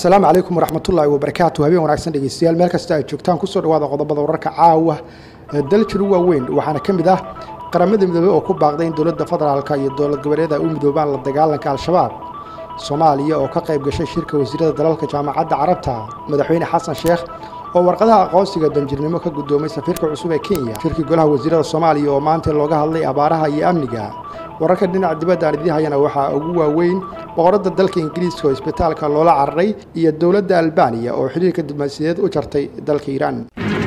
asalaamu calaykum waraxmatullaahi wabarakaatu habeen wanaagsan dhegeystayaal meel kasta ay joogtaan kusoo dhawaada qodobada wararka caawa ee daljiru waaweyn waxaana ka mid ah qaramada midoobey oo ku baaqday in dowladda federaalka iyo dowlad goboleeda u midoobaan la dagaalanka al-shabaab soomaaliya oo ka qayb gashay shirka wasiirada dalalka jaamacadda carabta madaxweyne xasan sheekh oo warqadaha aqoonsiga danjirnimo ka guddoomay safiirka cusub ee kenya shirkii golaha wasiirada soomaaliya oo maanta looga hadlay abaaraha iyo amniga wararka dhinaca dibadda aan idiin hayana waxaa ugu waaweyn boqoradda dalka ingiriiska oo isbitaalka loola cararay iyo dowladda albaniya oo xiriirka diblomaasiyadeed u jartay dalka iiraan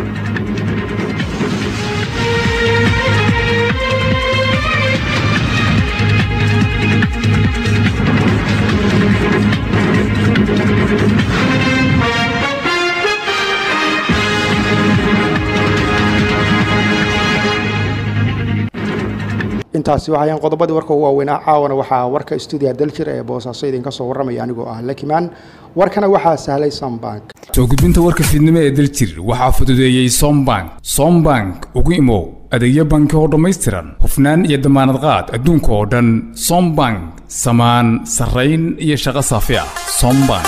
intaasi waxayaan qodobadii warka ugu waaweynaa caawana waxaa warka stuudiya daljir ee boosaaso idinka soo warramaya anigoo ah lakimaan warkana waxaa sahlay sombank soo gudbinta warka fiidnimo ee daljir waxaa fududeeyey sombank sombank ugu imow adeegyo banki oo dhammaystiran hufnaan iyo damaanad qaad adduunka oo dhan sombank samaan sarrayn iyo shaqo saafi ah sombank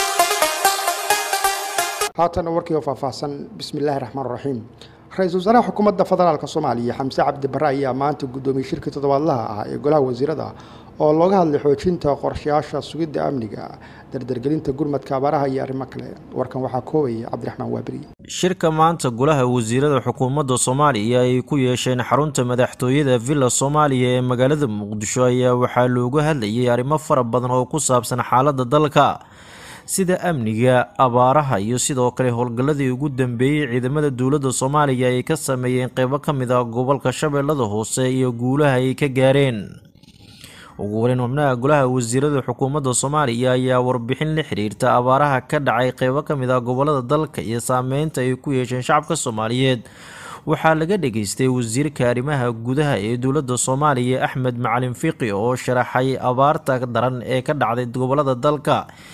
haatana warkii oo faahfaahsan bismi illaahi raxmaan raxiim ra-iisul wasaaraha xukuumadda federaalk soomaaliya xamse cabdi barre ayaa maanta guddoomiyey shirkii toddobaadlaha ah ee golaha wasiirada oo looga hadlay xoojinta qorshayaasha sugidda amniga dardargelinta gurmadka abaaraha iyo arrimo kale warkan waxaa koobaya cabdiraxmaan waaberi shirka maanta golaha wasiirada xukuumadda soomaaliya ay ku yeesheen xarunta madaxtooyada villa soomaaliya ee magaalada muqdisho ayaa waxaa looga hadlayay arrimo fara badan oo ku saabsan xaaladda dalka sida amniga abaaraha iyo sidoo kale howlgalladii ugu dambeeyey ciidamada dowladda soomaaliya ay ka sameeyeen qeybo ka mid ah gobolka shabeellada hoose iyo guulaha ay ka gaareen ugu horeyn xubnaha golaha wasiirada xukuumadda soomaaliya ayaa warbixin la xiriirta abaaraha ka dhacay qeybo ka mid ah gobolada dalka iyo saameynta ay ku yeesheen shacabka soomaaliyeed waxaa laga dhageystay wasiirka arrimaha gudaha ee dowladda soomaaliya axmed macalin fiqi oo sharaxay abaarta daran ee ka dhacday gobolada dalka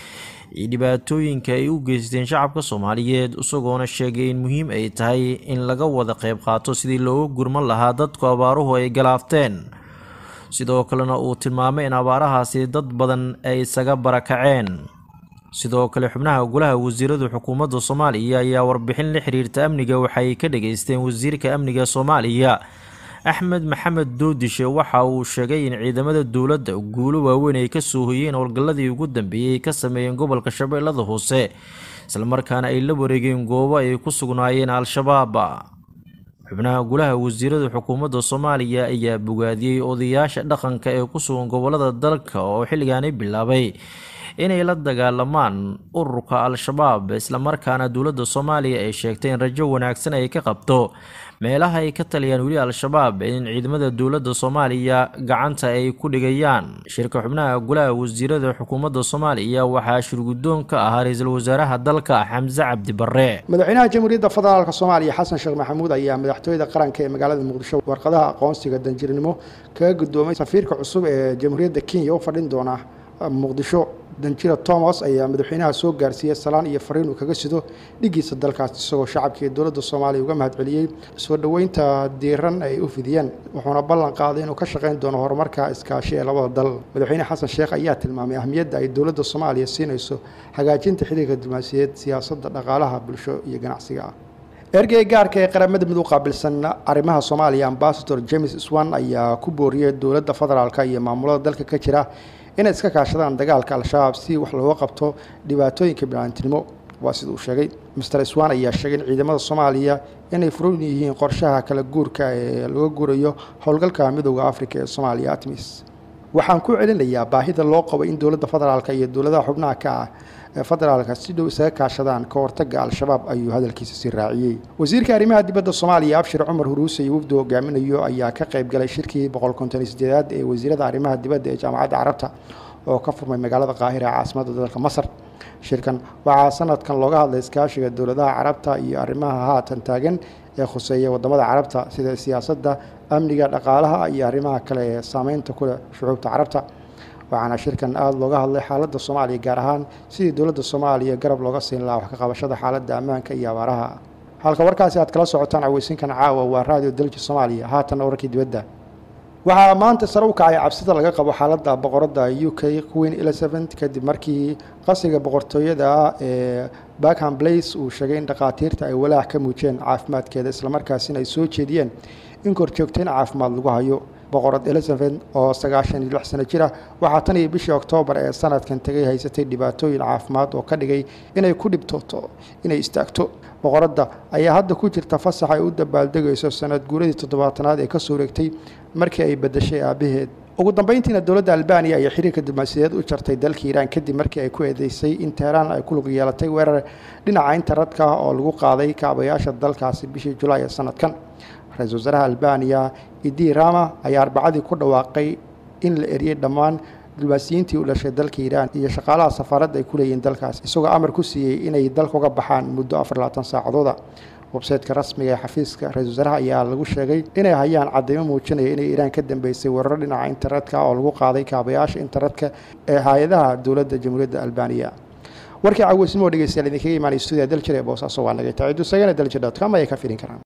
iyo dhibaatooyinka ay u geysteen shacabka soomaaliyeed isagoona sheegay in muhiim ay tahay in laga wada qeyb qaato sidii looga gurman lahaa dadku abaaruhu ay galaafteen sidoo kalena uu tilmaamay in abaarahaasi dad badan ay isaga barakaceen sidoo kale xubnaha golaha wasiirada xukuumadda soomaaliya ayaa warbixin la xiriirta amniga waxay ka dhageysteen wasiirka amniga soomaaliya axmed maxamed doodishe waxa uu sheegay in ciidamada dowladda guulo waaweyn ay kasoo hoyeen howlgalladii ugu dambeeyey ka sameeyeen gobolka shabeellada hoose islamarkaana ay la wareegeen goobo ay ku sugnaayeen al-shabaab xubnaha golaha wasiirada xukuumadda soomaaliya ayaa bogaadiyey odayaasha dhaqanka ee ku sugan gobolada dalka oo xilligaani bilaabay inay la dagaalamaan ururka al-shabaab islamarkaana dowladda soomaaliya ay sheegtay in rajo wanaagsan ay ka qabto meelaha ay ka taliyaan weli al-shabaab in ciidamada dowladda soomaaliya gacanta ay ku dhigayaan shirka xubnaha golaha wasiirada xukuumadda soomaaliya waxaa shirguddoon ka ahaa ra-iisul wasaaraha dalka xamse cabdi barre madaxweynaha jamhuuriyadda federaalk soomaaliya xasan sheekh maxamuud ayaa madaxtooyada qaranka ee magaalada muqdisho warqadaha aqoonsiga danjirnimo kaga guddoomay safiirka cusub ee jamhuuriyadda kenya u fadhin doona muqdisho danjira thomas ayaa madaxweynaha soo gaarsiiyey salaan iyo fariin uu kaga sido dhigiisa dalkaas isagoo shacabka iyo dowladda soomaaliya uga mahadceliyey soo dhoweynta diiran ay u fidiyeen wuxuuna ballan qaaday inuu ka shaqayn doono horumarka iskaashi ee labada dal madaxweyne xasan sheekh ayaa tilmaamay ahmiyadda ay dowladda soomaaliya siinayso hagaajinta xiriirka diblomaasiyadeed siyaasadda dhaqaalaha bulsho iyo ganacsiga ah ergeyga gaarka ee qaramada mid u qaabilsan arrimaha soomaaliya ambasador james swan ayaa ku booriyey dowladda federaalk iyo maamulada dalka ka jira inay iska kaashadaan dagaalka al-shabaab si wax looga qabto dhibaatooyinka biniaadamtinimo waa sida uu sheegay master swan ayaa sheegay in ciidamada soomaaliya inay furan yihiin qorshaha kala guurka ee laga guurayo howlgalka midooda afrika ee soomaaliya atmis waxaan ku celinayaa baahida loo qabo in dowladda federaalk iyo dowladaha xubnaha ka ah ee federaalka si dhow isaga kaashadaan ka hortaga al-shabaab ayuu hadalkiisa sii raaciyey wasiirka arrimaha dibadda soomaaliya abshir cumar huruuse iyo wafdu hogaaminayo ayaa ka qayb galay shirkii boqol konton sideedaad ee wasiirada arrimaha dibadda ee jaamacadda carabta oo ka furmay magaalada qaahira ee caasimadda dalka masar shirkan waxaa sanadkan looga hadlay iskaashiga dowladaha carabta iyo arrimaha haatan taagan ee khuseeya wadamada carabta sida siyaasadda amniga dhaqaalaha iyo arrimaha kale ee saameynta kuleh shucuubta carabta waxaana shirkan aada looga hadlay xaaladda soomaaliya gaar ahaan sidii dowladda soomaaliya garab looga siin lahaa wax ka qabashada xaaladda ammaanka iyo abaaraha halka warkaasi aad kala socotaan caweysinkan caawa waa raadiyo dalji soomaaliya haatanna wararkii dibadda waxaa maanta sare u kacay cabsida laga qabo xaaladda boqoradda u k queen elizabeth kadib markii qasriga boqortooyada ee backham blace uu sheegay in dhakhaatiirta ay walaac ka muujiyeen caafimaadkeeda islamarkaasina ay soo jeediyeen in korjoogteyn caafimaad lagu hayo boqorad elizabeth oo sagaashan iyo lix sano jir ah waxaa tan iyo bishii oktoobar ee sanadkan tegay haysatay dhibaatooyin caafimaad oo ka dhigay inay ku dhibtooto inay istaagto boqoradda ayaa hadda ku jirta fasax ay u dabaaldegayso sanad guuradii toddobaatanaad ee kasoo wareegtay markii ay badashay aabaheed ugu dambeyntiina dowladda albaniya ayaa xiriirka diblomaasiyadeed u jartay dalka iiraan kadib markii ay ku eedeysay in teheraan ay ku lug yeelatay weerar dhinaca internetka ah oo lagu qaaday kaabayaasha dalkaasi bishii julaay ee sanadkan ra-iisul wasaaraha albaniya idi rama ayaa arbacadii ku dhawaaqay in la eriyey dhammaan diblomaasiyiintii u dhashay dalka iiraan iyo shaqaalaha safaaradda ay ku leeyihiin dalkaas isagoo amar ku siiyey inay dalka uga baxaan muddo afar labaatan saacadooda websayteka rasmiga ee xafiiska ra-isul wasaaraha ayaa lagu sheegay inay hayaan cadeymo muujinaya inay iiraan ka dambeysay weeraro dhinaca internetka oo lagu qaaday kaabayaasha internetka ee hay-adaha dowladda jamhuuriyadda albaniya warkii caweysnimo dhegeystayaal idinkaga imaanay stuudiya daljir ee boosaaso waa nagay tacidu sagana daljir dot com ayay ka filin karaan